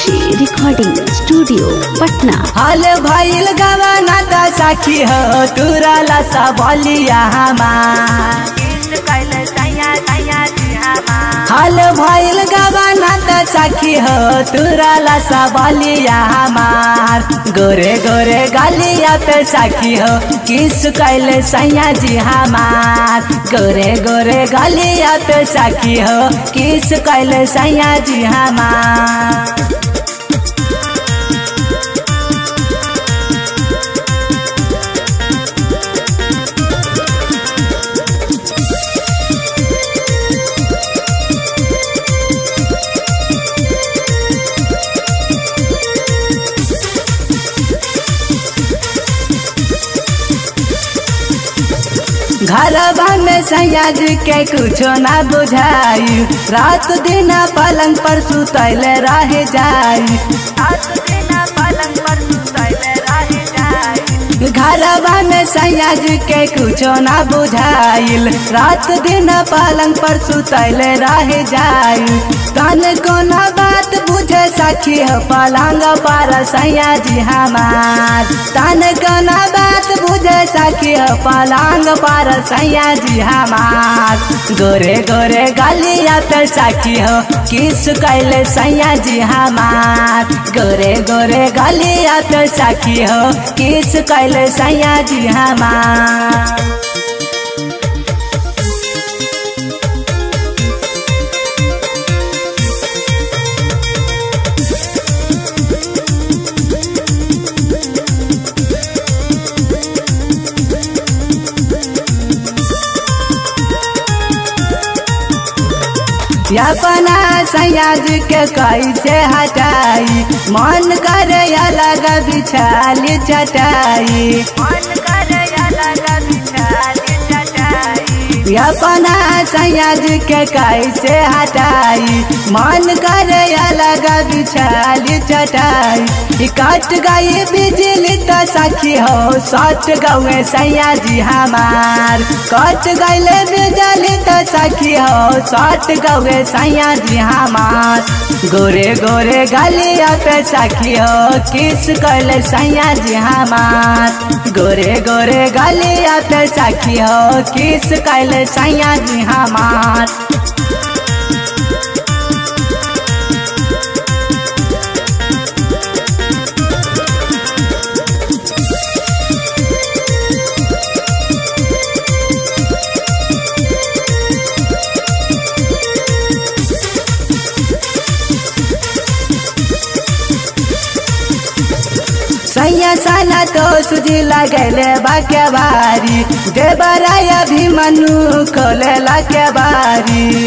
खुशी recording studio Patna हाल भइल गवाना त साखी हो तुरला सबलिया हमार हाल भइल गवाना त साखी हो तुरला सबलिया हमार गोरे गोरे गलिया पे साखी हो किस कैले सैया जी हमार गोरे गोरे गलिया पे साखी हो किस कैले सैया जी हमार घरबा में सयाज के कुछो ना बुझाई रात दिन पलंग पर सुतैल रह जाई घरबा में सयाज के कुछो ना बुझाइल रात दिन पलंग पर सुतैल रह जाई तन को ना बात बुझे सखी हो पलंग पर सयाज हमार तन को ना बात बुझे सखी हो पलंग पर सैया जी हमार गोरे गोरे गलिया पे सखी हो किस कैले सैया जी हमार गोरे गोरे गलिया पे सखी हो किस कैले सैया जी हमार अपना सयाज के कैसे हटाई मन करे अलग बिछाल चटाई अपना सयाज के कैसे हटाई मन करे अलग बिछाल चटाई कट गई बिजली तो सखी हो सट गए सयाजी हमार कट गईले बिजली तो सखी हो सट गए सयाजी हमार गोरे गोरे गलिया पे सखी हो किस कैले सयाजी हमार गोरे गोरे गलिया पे सखी हो किस कैले सयाजी हमार सैया साला तो सुजी लगले बाके बारी देवराय भी मनु खोले लके बारी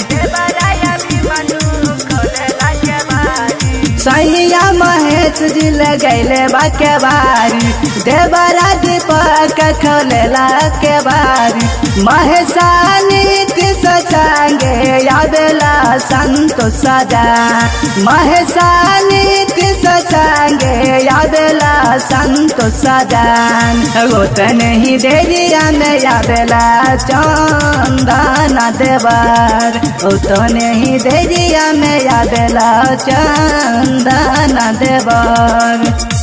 सैया महेश जी लगैले बाके बारी देवरा दीपक खोले लके बारी महेशानी किस संगे यादेला संतो सदा महेशानी किस संगे यादेला संतो सदान गोत नहीं देरिया में यादेला चंदन देवर ओ तो नहीं देरिया में यादेला चंदन देवर